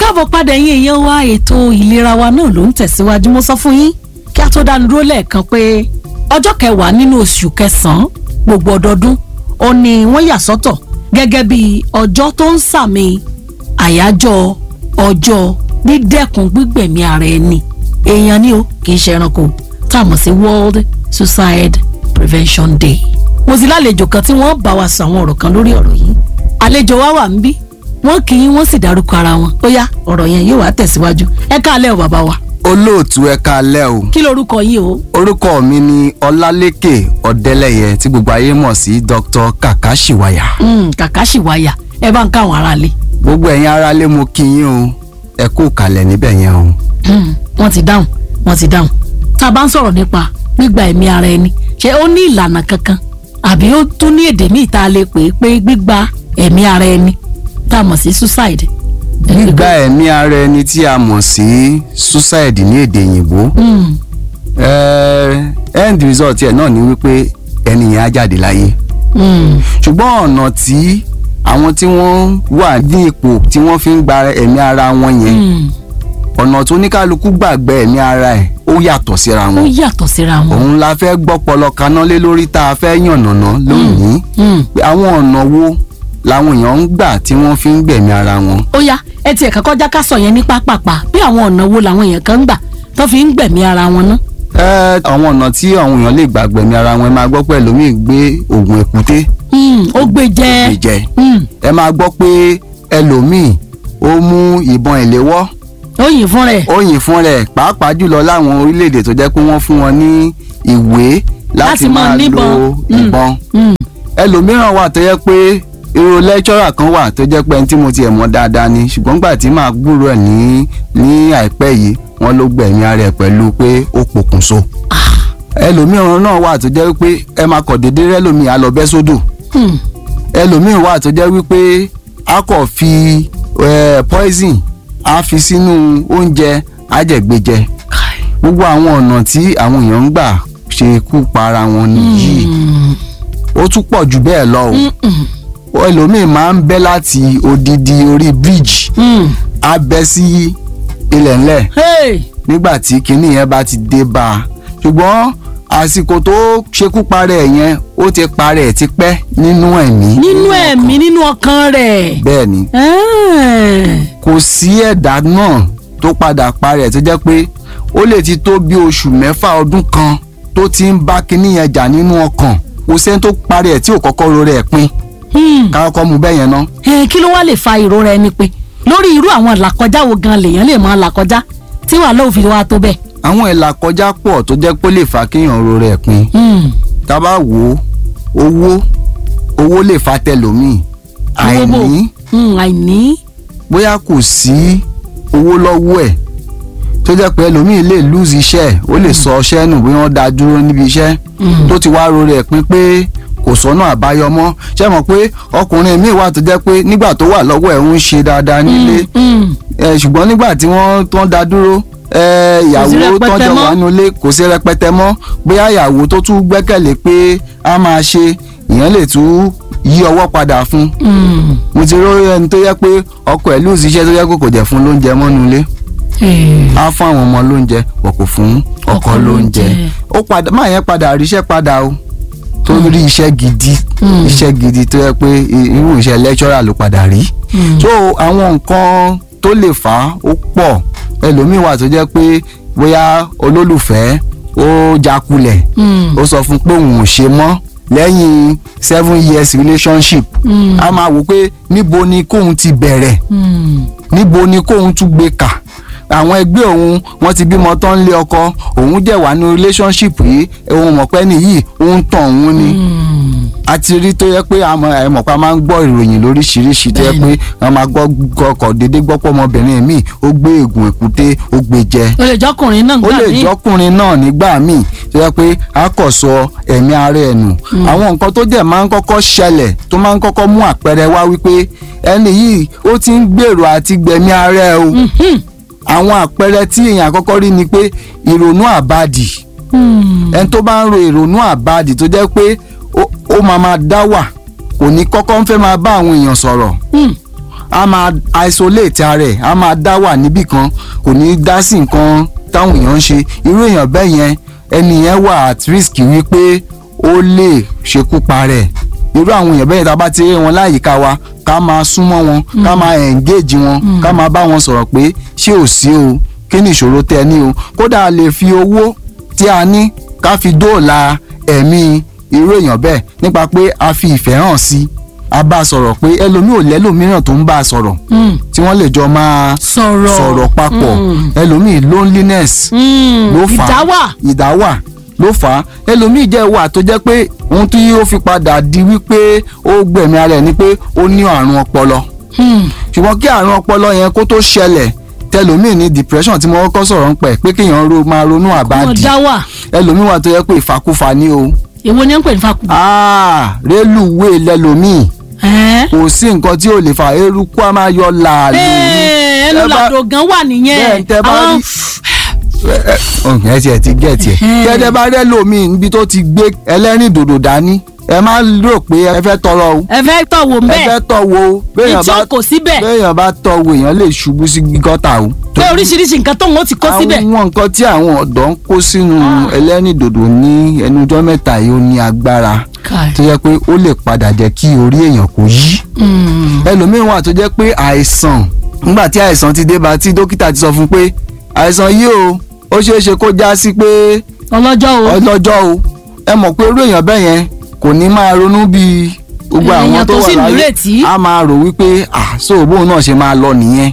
káàbọ̀ padà yín èèyàn wa ètò ìlera wa náà ló ń tẹ̀síwájú mo sọ fún yín kí a tó dánu dúró lẹ́ẹ̀kan pé ọjọ́ kẹwàá nínú oṣù kẹsàn-án gbogbo ọdọọdún ó ní wọ́n yà sọ́tọ̀ gẹ́gẹ́ bí ọjọ́ tó ń sàmì àyájọ́ ọjọ́ dídẹ́kun gbígbẹ̀mí ara ẹni èèyàn ni ó kì í ṣe ẹranko tá a mọ̀ sí World Suicide Prevention Day mo sì lálejò kan tí wọ́n bá wa sọ àwọn ọ̀rọ̀ kan lórí ọ̀rọ̀ yìí àlejò wa wà ń bí wọ́n kì í wọ́n sì dárúkọ ara wọn ó yá ọ̀rọ̀ yẹn yóò wá tẹ̀síwájú ẹ káalẹ́ o bàbá wa olóòtú ẹ káalẹ́ o kí lorúkọ yìí o orúkọ mi ni ọlálékè ọdẹlẹyẹ tí gbogbo ayé mọ̀ sí dr kakashiwaya Mm, kàkàṣì wáyà ẹ bá ń káwọn aráalé gbogbo ẹ̀yin aráalé mo kí yín o ẹ kú kalẹ̀ níbẹ̀ yẹn o. Mm, wọ́n ti dáhùn wọ́n ti dáhùn tá a bá ń sọ̀rọ̀ nípa gbígba ẹ̀mí ara ẹni ṣé ó ní ìlànà kankan àbí ó tún ní èdè míì tá a lè pè é pé gbígba ẹ̀mí ara ẹni tá a mọ̀ sí suicide. gbígba ẹ̀mí ara ẹni tí a mọ̀ sí suicide ní èdè òyìnbó Mm, eh, end result ẹ̀ náà ni wípé ẹni yẹn á jáde láyé mm, ṣùgbọ́n ọ̀nà tí àwọn tí wọ́n wà ní ipò tí wọ́n fi ń gba ẹ̀mí ara wọn yẹn mm. ọ̀nà tó ní kálukú gbàgbé ẹ̀mí ara ẹ̀ ó yàtọ̀ síra ó wọn yàtọ̀ síra wọn. òun la fẹ́ gbọ́pọlọ kaná lé lórí tá a fẹ́ yànnàná lónìí Mm. pé àwọn ọ̀nà wo làwọn èèyàn ń gbà tí wọ́n fi ń gbẹ̀mí ara wọn. ó yá ẹ tiẹ̀ kọ́kọ́ já ká sọ yẹn ní pápápá bí àwọn ọ̀nà wo làwọn èèyàn kan ń gbà tó fi ń gbẹ̀mí ara wọn ná. ẹ àwọn ọ̀nà tí àwọn èèyàn lè gbà gbẹ̀mí ara wọn ẹ máa gbọ́ pé ẹlòmíì gbé oògùn èkúté Mm, ó gbé jẹ gbé jẹ Mm, ẹ máa gbọ́ pé ẹlòmíì ó mú ìbọn ìléwọ́ ó yìn fún rẹ̀ ó yìn fún rẹ̀ pàápàá jùlọ láwọn orílẹ̀-èdè tó jẹ́ pé wọ́n fún wọn ní ìwé Láti láti máa máa níbọn. lo Mm. ìbọn Mm, ẹlòmíràn wà tó yẹ pé irú lẹ́kṣọ́rà kan wà tó jẹ́ pé ẹni tí mo tiẹ̀ mọ̀ dáadáa ni ṣùgbọ́n gbà tí màá gbúrò ẹ̀ ní ní àìpẹ́ yìí wọ́n ló gbẹ̀mí ara ẹ̀ pẹ̀lú pé ó pokùnso ẹlòmíràn náà wà tó jẹ́ pé ẹ máa kọ̀ déédéé rẹ́lòmíì á lọ bẹ́ sódò mm, ẹlòmíràn wà tó jẹ́ wípé a kò fi eh, poison a fi sínú oúnjẹ ajẹ̀gbẹ́jẹ kai. gbogbo àwọn ọ̀nà tí àwọn èèyàn ń gbà ṣe kú pa ara wọn nìyí Mm, ó tún pọ̀ jù bẹ́ẹ̀ lọ o mm, mm, ẹlòmíì máa ń bẹ́ láti odidi orí bridge mm. á bẹ́ sí ilẹ̀ ńlẹ̀ Hey, nígbà tí kinní yẹn bá ti dé bá a ṣùgbọ́n àsìkò tó ṣekú parẹ́ yẹn ó ti parẹ́ ti pẹ́ nínú ẹ̀mí nínú ẹ̀mí nínú ọkàn rẹ̀. bẹ́ẹ̀ ni Eh, kò sí ẹ̀dá náà tó padà parẹ́ tó jẹ́ pé ó lè ti tó bí oṣù mẹ́fà ọdún kan tó ti ń bá kinní yẹn jà nínú ọkàn kò sẹ́ni tó parẹ́ tí ò kọ́kọ́ ro rẹ̀ pin mm. ká kọ́kọ́ mu bẹ́ẹ̀ yẹn ná. Eh, kí ló wá lè fa ìrora ẹni pé lórí irú àwọn làkọjá wo gan lèèyàn lè máa làkọjá tí wàá lóò fi wá tó bẹ́ẹ̀. àwọn ìlà kọjá pọ̀ tó jẹ́ pé ó lè fa kéèyàn ro rẹ̀ pin Mm, tá a bá wò ó owó owó lè fa tẹlòmíì Owó bò? àìní mm, àìní. bóyá kò sí owó lọ́wọ́ ẹ̀ tó jẹ́ pé ẹlòmíì lè lose iṣẹ́ ẹ̀ ó lè sọ ọṣẹ́ nù bí wọ́n dá dúró níbi iṣẹ́ Mm. tó ti wá ro rẹ̀ pin pé kò sọ́nà àbáyọ mọ́ ṣé mọ̀ pé ọkùnrin míì wà tó jẹ́ pé nígbà tó wà lọ́wọ́ ẹ̀ ń ṣe dáadáa nílé Mm, ẹ ṣùgbọ́n nígbà tí wọ́n tó ń da dúró ẹ ìyàwó rẹpẹtẹ tọ́jọ́ mọ́. wà nulẹ̀ kò sí rẹpẹtẹ mọ́ bóyá ìyàwó tó tún gbẹ́kẹ̀lé pé a máa ṣe ìyẹn lè tún yí ọwọ́ padà fún mm. mo ti rí ẹni tó yẹ pé ọkọ ẹ̀ lóòsì iṣẹ́ tó yẹ kó kò jẹ́ fún lóúnjẹ mọ́nú ilé Eh, á fún àwọn ọmọ lóúnjẹ wọ̀ kò fún ọkọ Ọkọ lóúnjẹ lóúnjẹ. ó padà máa yẹn padà ríṣẹ́ padà o tó rí iṣẹ́ gidi Mm. iṣẹ́ gidi tó yẹ pé i- irú iṣẹ́ lecturer ló padà rí mm. so àwọn nǹkan tó lè fà á ó pọ̀ ẹlòmíì wà tó jẹ́ pé bóyá olólùfẹ́ ó jákulẹ̀ Mm, ó sọ fún pé òun ò ṣe mọ́ lẹ́yìn seven years relationship mm, a máa wò pé níbo ni kóun ti bẹ̀rẹ̀ mm. níbo ni kóun tún gbé kà àwọn ẹgbẹ́ òun wọ́n ti bímọ tán lé ọkọ òun jẹ́ wà ní relationship yìí òun mọ̀ pé nìyí òun tàn òun ni Mm. a ti rí tó yẹ pé àmọ́ ẹ mọ̀ pé a máa ń gbọ́ ìròyìn lóríṣiríṣi tó yẹ pé a máa gbọ́ ọkọ̀ déédéé gbọ́ pọ̀ ọmọbìnrin míì ó gbé ègùn èkúté ó gbé jẹ ó lè jọkùnrin náà ó gbà lè mí. jọkùnrin náà nígbà míì tó yẹ pé a kò sọ ẹ̀mí ara ẹ̀ nù àwọn nǹkan tó dẹ̀ máa ń kọ́kọ́ ṣẹlẹ̀ tó máa ń kọ́kọ́ mú àpẹẹrẹ wá wípé ẹni yìí ó ti ń gbèrò àti gbẹ̀mí ara ẹ̀ o Mhm. àwọn àpẹẹrẹ tí èèyàn àkọ́kọ́ rí ni pé ìrònú àbádì Mm. ẹni tó bá ń ro ìrònú àbádì tó jẹ́ pé ó- ó máa máa dá wà kò ní kọ́kọ́ ń fẹ́ máa bá àwọn èèyàn sọ̀rọ̀ Mm. a máa isolate ara ẹ̀ a máa dá wà níbì kan kò ní dá sí nǹkan táwọn èèyàn ń ṣe irú èèyàn bẹ́ẹ̀ yẹn ẹni yẹn wà at risk wípé ó lè ṣekú pa rẹ̀ irú àwọn èèyàn bẹ́ẹ̀ tá a bá ti rí wọn láyìíká wa ká máa súnmọ́ wọn ká máa engage wọn ká máa bá wọn sọ̀rọ̀ pé ṣé ò sí o kí ni ìṣòro tẹ ní o kódà a lè fi owó tí a ní ká fi dóòlà ẹ̀mí irú èèyàn bẹ́ẹ̀ nípa pé a fi ìfẹ́ hàn sí a bá a sọ̀rọ̀ pé ẹlòmíì ò lẹ́lòmíràn tó ń bá a sọ̀rọ̀ Mm. tí wọ́n lè jọ máa sọ̀rọ̀ sọ̀rọ̀ papọ̀ Mm. ẹlòmíì loneliness Mm. ló fà á ìdáwà ìdáwà ló fà á ẹlòmíì jẹ́ wà tó jẹ́ pé ohun tí ó fi padà di wípé ó gbẹ̀mí ara ẹ̀ ni pé ó ní àrùn ọpọlọ Mm. ṣùgbọ́n kí àrùn ọpọlọ yẹn kó tó ṣẹlẹ̀ tẹlòmíì ní depression tí mo kọ́kọ́ sọ̀rọ̀ ń pẹ̀ pé kéèyàn ro máa ronú wọn àbádì dáwà ẹlòmíì wà tó yẹ pé ìfàkúfà ni o èwo ni ẹ ń pè ní fakù. Ah, rélùwé lẹlòmíì ẹ kò sí nǹkan tí ò lè fa eruku a máa yọ làálù ẹ ẹnu Ẹ bá- làdò gan wà bẹ́ẹ̀ nìyẹn tẹ bá rí ọ̀hún ẹ tiẹ̀ ti gẹ̀ tiẹ̀ Ẹ̀hẹ́n. kẹ́tẹ́ bá rẹ́ lómi níbi tó ti gbé ẹlẹ́rìn dòdò dání ẹ má rò pé ẹ fẹ́ tọrọ o ẹ fẹ́ tọ̀ wò ẹ mbẹ́ fẹ́ tọ̀ wo béèyàn bá ìjókòó síbẹ̀ béèyàn bá tọ̀ wo èèyàn lè ṣubú sí gọ́tà o. pé oríṣiríṣi nǹkan tóun ó ti kó síbẹ̀ àwọn nǹkan tí àwọn ọ̀dọ́ ń kó sínú ẹlẹ́rìn dòdò ní ẹnujọ́ mẹ́ta yìí ó ní agbára Kai. tó yẹ pé ó lè padà jẹ́ kí orí èèyàn kó yí Mm. ẹlòmíín wà tó jẹ́ pé àìsàn nígbà tí àìsàn ti dé bá tí dókítà ti sọ fún pé àìsàn yìí o ó ṣeé ṣe kó já sí pé ọlọ́jọ́ o ọlọ́jọ́ o ẹ mọ̀ pé irú èèyàn bẹ́ẹ̀ yẹn kò ní máa ronú bíi gbogbo àwọn Èèyàn tó tó wà sì láyé nírètí. a máa rò wípé ah so bóun náà ṣe máa lọ nìyẹn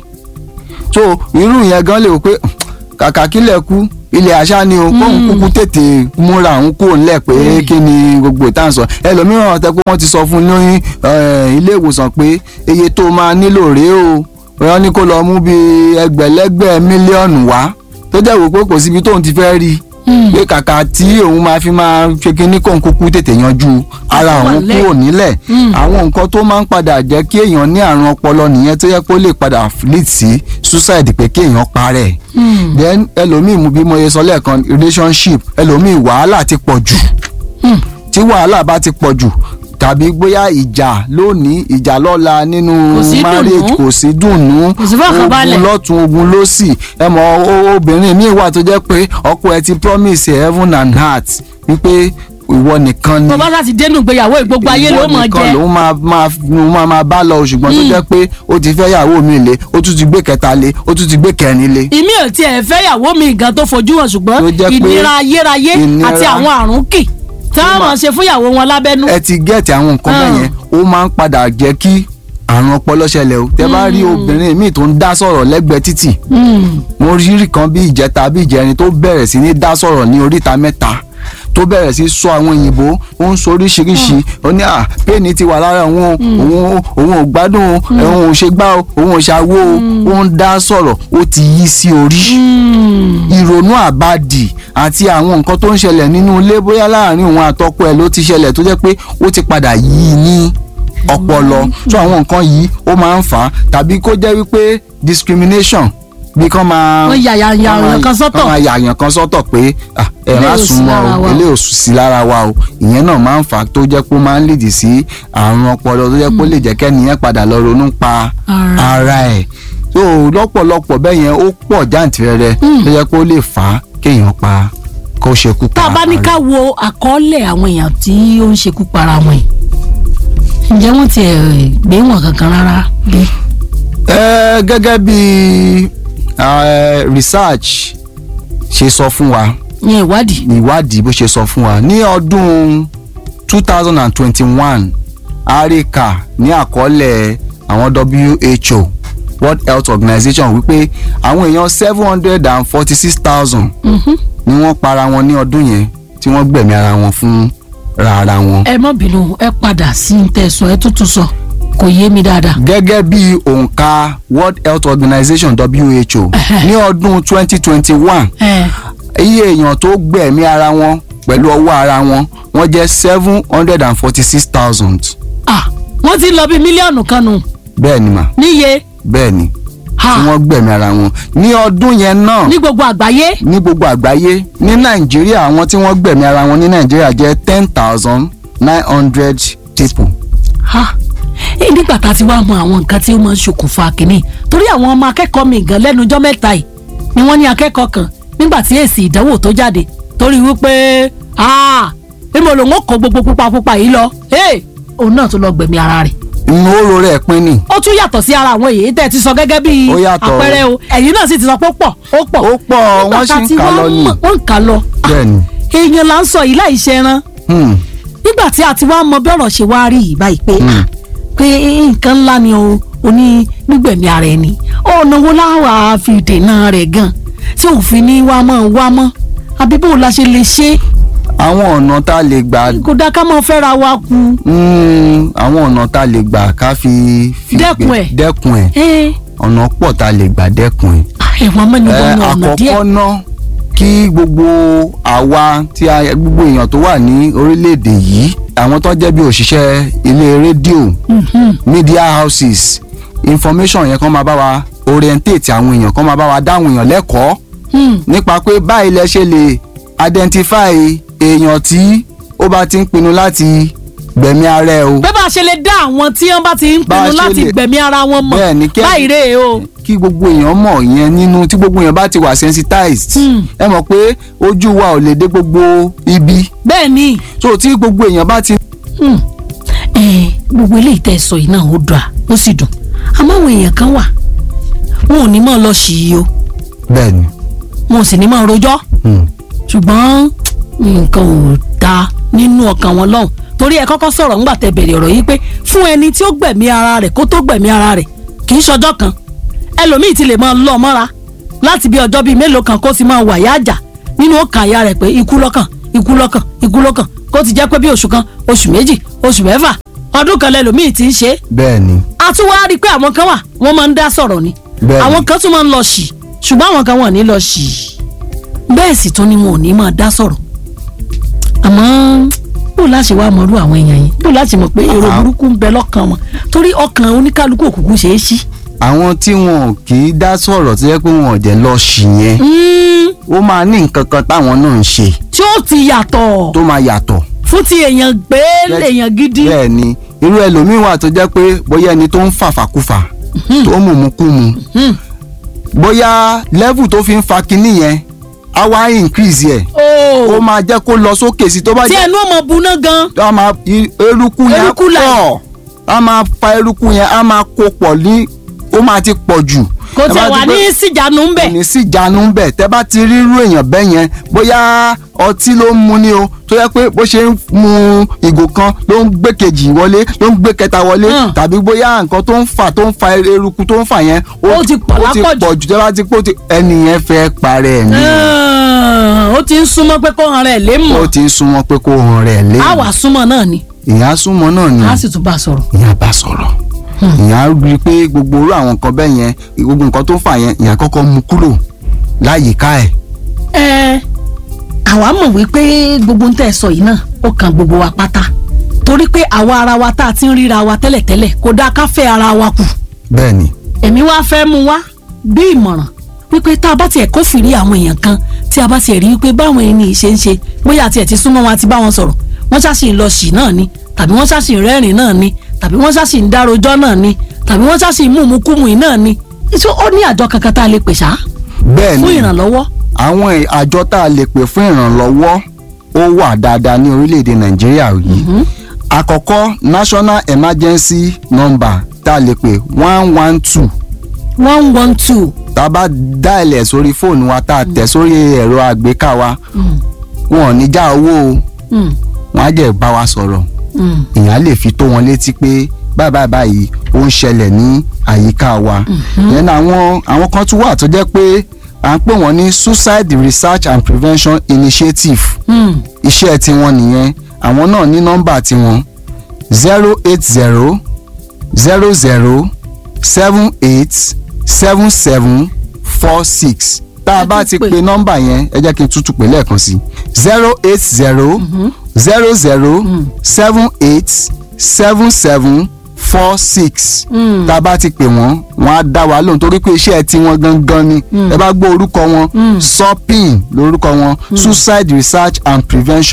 so irú yẹn gan lè wò pé kàkà kílẹ̀ kú ilẹ̀ àṣà ni o kóun kúkú tètè múra òun kúrò nílẹ̀ pé kí ni gbogbo ìtàn sọ ẹlòmíràn ọ̀tẹ́ pé wọ́n ti sọ fún un ní eh, ilé ìwòsàn pé iye tó máa nílò rèé o wọ́n ní kó lọ mú bíi ẹgbẹ̀lẹ́gbẹ̀ mílíọ̀nù wá tó jẹ́ wò pé kò síbi tóun ti fẹ́ rí i pé kàkà tí òun máa fi máa ṣe kínní kóun kúkú tètè yanjú ara Àti wà òun lẹ́- kúrò nílẹ̀ Mm. àwọn nǹkan tó máa ń padà jẹ́ kí èèyàn ní àrùn ọpọlọ nìyẹn tó yẹ kó lè padà lead sí suicide pé kí èèyàn parẹ́ Mm. then ẹlòmíì mú bí mo ṣe sọ lẹ́ẹ̀kan relationship ẹlòmíì wàhálà ti pọ̀ jù Mm. tí wàhálà bá ti pọ̀ jù tàbí bóyá ìjà lónìí ìjà lọ́la nínú Kò sí marriage dùnnú. kò sí dùnnú Kò sí fọkànbalẹ̀. ogun lọ́tún ogun lósì ẹ mọ o- obìnrin míì wà tó jẹ́ pé ọkọ ẹ ti promise heaven and heart wípé ìwọ nìkan ni tó bá láti dénú ìgbéyàwó gbogbo ayé ló mọ̀ nìkan jẹ́ lòun máa máa lòun máa máa bá lọ ṣùgbọ́n tó jẹ́ pé ó ti fẹ́ yàwó mi lé ó tún ti gbé kẹta lé ó tún ti gbé kẹrin lé. ìmí ò tiẹ̀ fẹ́yàwó mi gan tó fojú hàn Tó ṣùgbọ́n jẹ́ pé ìnira ayérayé ìnira- àti àwọn àrùn kì tí wọ́n máa- mọ̀ ṣe fúnyàwó wọn lábẹ́nú. ẹ ti gẹ́ẹ̀tì àwọn nǹkan bẹ́ẹ̀ yẹn ó máa ń padà jẹ́ kí àrùn ọpọlọ ṣẹlẹ̀ o tẹ bá rí obìnrin míì tó ń dá sọ̀rọ̀ lẹ́gbẹ̀ẹ́ títì Mm. mo rí kan bí ìjẹta bí ìjẹrin tó bẹ̀rẹ̀ sí ní dá sọ̀rọ̀ ní oríta mẹ́ta tó bẹ̀rẹ̀ sí sọ àwọn òyìnbó ó ń sọ oríṣiríṣi ó ní à péènì ti wà lára òun o, òun o- òun ò gbádùn o, òun ò ṣe gbá o òun ò ṣàwó o ó ń dá sọ̀rọ̀ ó ti yí sí orí Mm. ìrònú àbádì àti àwọn nǹkan tó ń ṣẹlẹ̀ nínú ilé bóyá láàrin òun àtọkọ ẹ̀ ló ti ṣẹlẹ̀ tó jẹ́ pé ó ti padà yí i ní ọpọlọ tó àwọn nǹkan yìí ó máa ń fà á tàbí kó jẹ́ wípé discrimination bí kán máa Wọ́n yà- yà- yà kán máa- èèyàn kan sọ́tọ̀. kán máa yà èèyàn kan sọ́tọ̀ pé ah, ẹ má Eléyìí ò sí súnmọ́ lára o wa o. eléyìí ò sí lára wa o ìyẹn náà máa ń fà á tó jẹ́ pé ó máa ń lìdì sí àrùn ọpọlọ tó jẹ́ pé ó lè jẹ́ kẹ́niyẹn padà lọ ronú pa Ara. ara ẹ̀ so lọ́pọ̀lọpọ̀ bẹ́ẹ̀ yẹn ó pọ̀ jàǹtìrẹrẹ tó jẹ́ pé ó lè fà á kéèyàn pa kó ṣekú pa tá a bá ní ara ká ẹ̀. wo àkọọ́lẹ̀ àwọn èèyàn tí ó ń ṣekú para wọn yìí ǹjẹ́ wọ́n ti gbé wọn kankan rárá bí. Ẹ, gẹ́gẹ́ bí eh, research ṣe sọ fún wa yẹn ìwádìí. ìwádìí bó ṣe sọ fún wa ní ọdún two thousand and twenty-one àríkà ní àkọọ́lẹ̀ àwọn WHO World Health Organization wípé àwọn èèyàn seven hundred and forty-six thousand Mhm. ni wọ́n para wọn ní ọdún yẹn tí wọ́n gbẹ̀mí ara wọn fún rárá wọn. ẹ má bínú ẹ padà sí ní tẹ̀sán ẹ tuntun sọ kò yé mi dáadáa. gẹ́gẹ́ bí òǹkà World Health Organization WHO ní ọdún twenty twenty-one ẹ iye èèyàn tó gbẹ̀mí ara wọn pẹ̀lú ọwọ́ ara wọn wọ́n jẹ́ seven hundred and forty-six thousand ah wọ́n ti lọ bí mílíọ̀nù kan nù bẹ́ẹ̀ ni mà níye bẹ́ẹ̀ ni ha tí wọ́n gbẹ̀mí ara wọn ní ọdún yẹn náà ní gbogbo àgbáyé ní gbogbo àgbáyé ní nàìjíríà àwọn tí wọ́n gbẹ̀mí ara wọn ní nàìjíríà jẹ́ ten thousand nine hundred people ha Eh, nígbà tá a ti wá mọ àwọn nǹkan tí ó máa ń ṣokùnfà kínní torí àwọn ọmọ akẹ́kọ̀ọ́ mi gan lẹ́nu ọjọ́ mẹ́ta yìí ni wọ́n ní akẹ́kọ̀ọ́ kan nígbà tí èsì ìdánwò tó jáde torí wípé ah bí mo lòun ó kó gbogbo pupa pupa yìí lọ hey, òun náà tó lọ gbẹ̀mí ara rẹ̀ inú oró rẹ̀ pín ni ó tún yàtọ̀ sí ara àwọn èyí tẹ́ ẹ ti sọ gẹ́gẹ́ bí Ó yàtọ̀. àpẹẹrẹ o ẹ̀yin náà sì ti sọ pé ó pọ̀ ó pọ̀ Ó pọ̀, Nígbà wọ́n tá sì ń ti kà wá lọ ni. mọ̀, wọ́n ń kà lọ Ah, bẹ́ẹ̀ ni èèyàn là ń sọ yìí láì ṣe ẹran Hmm. nígbà tí a ti wá mọ bí ọ̀rọ̀ ṣe wá rí yìí báyìí pé ah, pé nǹkan ńlá ni o ò ní gbígbẹ̀mí ara ẹni ọ̀nà wo láwàá fi dènà rẹ̀ gan tí òfin ní wá mọ́ wá mọ́ àbí bó la ṣe lè ṣe àwọn ọ̀nà tá a lè gbà kò dá ká mọ́ fẹ́ra wa kú Hmm, àwọn ọ̀nà tá a lè gbà ká fi fi Dẹ́kun gbé- ẹ̀. dẹ́kun ẹ̀ ẹ ọ̀nà pọ̀ tá a lè gbà dẹ́kun ẹ̀. ẹ̀wọ̀n mẹ́nu Ẹ, bọ́ ọ̀nà díẹ̀ àkọ́kọ́ ná kí gbogbo àwa tí a gbogbo èèyàn tó wà ní orílẹ̀-èdè yìí àwọn tó jẹ́ bí òṣìṣẹ́ ilé rédíò Mhm. media houses information yẹn kàn máa bá wa orientate àwọn èèyàn kàn máa bá wa dáhùn èèyàn lẹ́kọ̀ọ́ Hmm. nípa pé báyìí lẹ ṣe lè identify èèyàn tí ó bá ti ń pinnu láti gbẹ̀mí ara ẹ̀ o pé bá a ṣe lè dá àwọn tí wọ́n bá ti ń Bá a pinnu ṣe láti lè- gbẹ̀mí ara wọn mọ̀ Bẹ́ẹ̀ ni, kí- báyìí rèé o kí gbogbo èèyàn mọ̀ ìyẹn nínú tí gbogbo èèyàn bá ti wà sensitized Hmm. ẹ mọ̀ pé ojú wa ò lè dé gbogbo ibi bẹ́ẹ̀ ni so tí gbogbo èèyàn bá ti Hmm. Eh, gbogbo eléyìí tẹ́ ẹ sọ yìí náà ó dùn à ó sì dùn àmọ́ àwọn èèyàn kan wà wọn ò ní mọ̀ lọ sí i o bẹ́ẹ̀ ni wọn ò sì ní mọ̀ rojọ́ Hmm. ṣùgbọ́n nǹkan ò dáa nínú ọkàn wọn lọ́hùn torí ẹ kọ́kọ́ sọ̀rọ̀ ńgbà tẹ́ bẹ̀rẹ̀ ọ̀rọ̀ yìí pé fún ẹni tí ó gbẹ̀mí ara rẹ̀ kó tó gbẹ̀mí ara rẹ̀ kì í ṣọjọ́ kan ẹlòmíì ti lè máa lọ mọ́ra láti bí ọjọ́ bíi mélòó kan kó sì máa wàyà àjà nínú ọkàn àyà rẹ̀ pé ikú lọ́kàn ikú lọ́kàn ikú lọ́kàn kó ti jẹ́ pé bí oṣù kan oṣù méjì oṣù mẹ́fà ọdún kan lẹ́lòmíì ti ń ṣe é bẹ́ẹ̀ ni a tún wá rí i pé àwọn kan wà wọ́n máa ń dá sọ̀rọ̀ ni Bẹ́ẹ̀ni. àwọn kan tún máa ń lọ ṣì ṣùgbọ́n àwọn kan wọ́n ní lọ ṣì bẹ́ẹ̀ sì tún ni wọn ò ní máa dá sọ̀rọ̀ àmọ́ bó láṣẹ wá mọ̀rú àwọn èèyàn yìí bó láṣẹ mọ̀ pé èrò Ah. burúkú ń bẹ lọ́kàn wọn torí ọkàn oníkálukú òkùnkùn ṣeé ṣí. àwọn tí wọn kì í dá sọ̀rọ̀ tó yẹ pé wọn ò jẹ́ lọ sí yẹn Mm, ó máa ní nǹkan kan táwọn náà ń ṣe tí ó ti yàtọ̀ tó máa yàtọ̀ fún ti èèyàn gbé Yes. èèyàn gidi. bẹ́ẹ̀ ni irú ẹlòmíín wà tó jẹ́ pé bóyá ẹni tó ń fàfàkùfà tó ń mùmúkùmù Hmm. bóyá level tó fi ń fa kinní yẹn á wá increase yẹ ó Oh, máa jẹ́ kó lọ sókè sí tó bá tí jẹ́ ẹnu ọmọ buná gan. á máa i- eruku yẹn Eruku là- pọ̀ á máa fa eruku yẹn á máa kó pọ̀ ní ó máa ti pọ̀ jù. kò Ẹ tẹ̀ bá wá ti pé- ní síjànú ń bẹ̀. kò ní sí ìjánu bẹ̀ tẹ́ bá ti rí irú èèyàn bẹ́ẹ̀ yẹn bóyá ọtí ló ń mu ni o tó yẹ pé bó ṣe ń mu ìgò kan ló ń gbé kejì wọlé ló ń gbé kẹta wọlé Hmm. tàbí bóyá nǹkan tó ń fà tó ń fa eruku tó ń fà yẹn Ó ti pọ̀ ó ti lápọ̀jù. pọ̀ jù tẹ́ bá ti pé ó ti- ẹni yẹn fẹ́ parẹ́ ẹ̀ ní Ah, ó ti ń súnmọ́ pé kó hàn rẹ̀ lé mọ̀ ó ti ń súnmọ́ pé kó hàn rẹ̀ lé á wà súnmọ́ náà ni ìyá súnmọ́ náà ni á sì tún bá a sọ̀rọ̀. ìyá bá sọ̀rọ̀ ìyá rí i pé gbogbo orú àwọn nǹkan bẹ́ẹ̀ yẹn gbogbo nǹkan tó ń fà yẹn ìyá kọ́kọ́ mú kúrò láyìíká ẹ̀ ẹ àwa mọ̀ wípé gbogbo ń tẹ̀ sọ yìí náà ó kan gbogbo wa pátá torí pé àwa ara wa tá a ti ń ríra wa tẹ́lẹ̀tẹ́lẹ̀ kò dáa ká fẹ́ ara wa kù bẹ́ẹ̀ ni èmi wá fẹ́ mú wá bí ìmọ̀ràn wípé tá a bá tiẹ̀ kófìrí àwọn èèyàn kan tí a bá tiẹ̀ rí wípé báwọn ẹni yìí ṣe ń ṣe bóyá tiẹ̀ ti súnmọ́ wọn àti bá wọn sọ̀rọ̀ wọ́n ṣáàṣì ń lọ ṣì náà ni tàbí wọ́n ṣáàṣì ń rẹ́rìn náà ni tàbí wọ́n ṣáàṣì ń dárojọ́ náà ni tàbí wọ́n ṣáàṣì ń mùmúkùmù yìí náà ni ṣé ó ní àjọ kankan tá a lè pè ṣá bẹ́ẹ̀ fún ni ìrànlọ́wọ́ àwọn ẹ̀- àjọ tá a lè pè fún ìrànlọ́wọ́ ó wà dáadáa ní orílẹ̀-èdè nàìjíríà yìí àkọ́kọ́ national emergency number tá a lè pè one one two one one two tá a bá dá ilẹ̀ sórí fóònù wa tá a tẹ̀ sórí ẹ̀rọ àgbéká wa wọn ò ní já owó o wọn á jẹ́ bá wa sọ̀rọ̀ èèyàn lè fi tó wọn létí pé báyìí báyìí báyìí ó ń ṣẹlẹ̀ ní àyíká wa then àwọn àwọn kan tún wà tó jẹ́ pé à ń pè wọ́n ní suicide research and prevention initiative iṣẹ́ tiwọn nìyẹn àwọn náà ní nọ́mbà tiwọn zero eight zero zero zero seven eight seven seven four six tá a Ẹ bá tún ti pè. pe nọ́mbà yẹn ẹ jẹ́ kí n tútù pè lẹ́ẹ̀kan sí zero eight zero zero zero seven eight seven seven four six tá a bá ti pè wọ́n wọ́n á dá wa lóhùn torí pé iṣẹ́ tiwọn gangan ni ẹ bá gbọ́ orúkọ wọn sopin lórúkọ wọn suicide research and prevention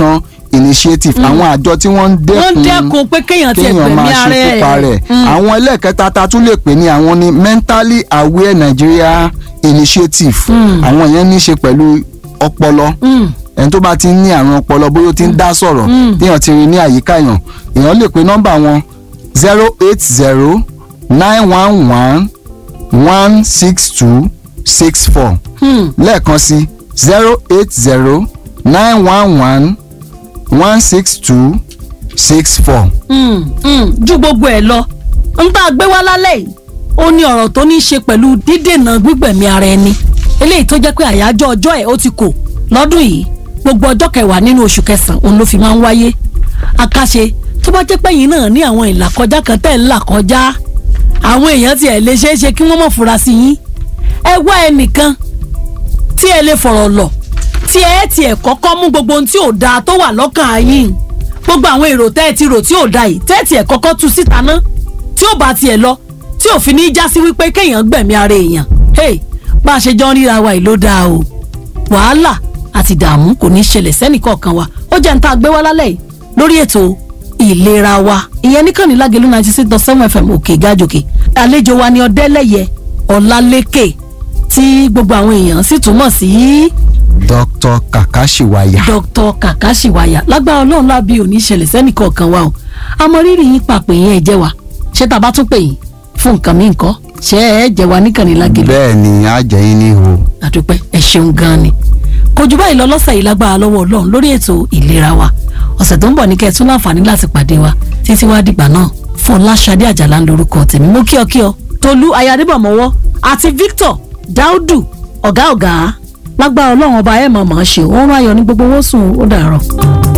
initiative àwọn àjọ tí wọ́n ń wọ́n dẹ́kun dẹ́kun pé kéèyàn tiẹ̀ kéèyàn gbẹ̀mí máa ara ṣekú pa rẹ̀ ẹ̀ àwọn ẹlẹ́ẹ̀kẹta ta tún lè pè ní àwọn ní mentally aware Nigeria initiative àwọn yẹn ní í ṣe pẹ̀lú ọpọlọ ẹni tó bá ti ń ní àrùn ọpọlọ bóyá ó ti ń dá sọ̀rọ̀ téèyàn ti rí ní àyíká èèyàn èèyàn lè pe nọ́mbà wọn zero eight zero nine one one one six two six four lẹ́ẹ̀kan sí zero eight zero nine one one one six two six four. ju gbogbo ẹ̀ lọ ń tá a gbé wá lálẹ́ yìí ó ní ọ̀rọ̀ tó ní í ṣe pẹ̀lú dídènà gbígbẹ̀mí ara ẹni eléyìí tó jẹ́ pé àyájọ́ ọjọ́ ẹ̀ ó ti kò lọ́dún yìí gbogbo ọjọ́ kẹwàá nínú oṣù kẹsàn-án òun ló fi máa ń wáyé àkàṣe tó bá jẹ́ pé yìí náà ní àwọn ìlàkọjá kan tẹ̀ ń là kọjá àwọn èèyàn tiẹ̀ lè ṣeé ṣe kí wọ́n mọ̀ fura sí yín ẹ wá ẹnìkan tí ẹ lè fọ̀rọ̀ lọ̀ tí ẹ tiẹ̀ kọ́kọ́ mú gbogbo ohun tí ò dáa tó wà lọ́kàn yín gbogbo àwọn èrò tẹ́ ẹ ti rò tí ò dáa yìí tẹ́ ẹ tiẹ̀ kọ́kọ́ tú síta ná tí ò bá tiẹ̀ lọ tí ò fi ní já sí wípé kéèyàn gbẹ̀mí ara èèyàn hey bá a ṣe jọ ń ríra wa yìí ló dáa o wàhálà àti ìdààmú kò ní ṣẹlẹ̀ sẹ́nìkọ̀ọ̀kan wa ó jẹ́ ń tá a gbé wá lálẹ́ yìí lórí ètò ìlera wa ìyẹn nìkan ní lágẹ̀lú ninety six dot seven fm òkè gájòkè àlejò wa ni ọ̀dẹ́lẹ̀yẹ ọ̀làlékè tí gbogbo àwọn èèyàn sì túmọ̀ sí Dr. Kakashiwaya. Dr. Kakashiwaya lágbára ọlọ́run lábí òní ṣẹlẹ̀ sẹ́nìkọ̀ọ̀kan wa o àmọ́ rírì yín pàpè yín ẹ̀ jẹ́ wa ṣé tá a bá tún pè yín fún nǹkan mi nǹkan ṣé ẹ jẹ́ wa níkànnì lágẹ̀lú bẹ́ẹ̀ ni a jẹ́ yín ní ihò. àdúpẹ́ ẹ ṣeun gan ni kò jù báyìí lọ lọ́sẹ̀ yìí lágbára lọ́wọ́ ọlọ́run lórí ètò ìlera wa ọ̀sẹ̀ tó ń bọ̀ ní kẹ́ ẹ tún láǹfààní láti pàdé wa títí wá dìgbà náà Fọláṣadé Àjàlá ń lorúkọ tèmi mo kí ọ kí ọ Tolú ayadébọ̀mọ́wọ́ àti Victor Daudu ọ̀gá ọ̀gá lágbára ọlọ́run ọba ẹ̀ mọ̀ mọ̀ ṣe òun ayọ̀ ní gbogbo owó sùn ó dàárọ̀.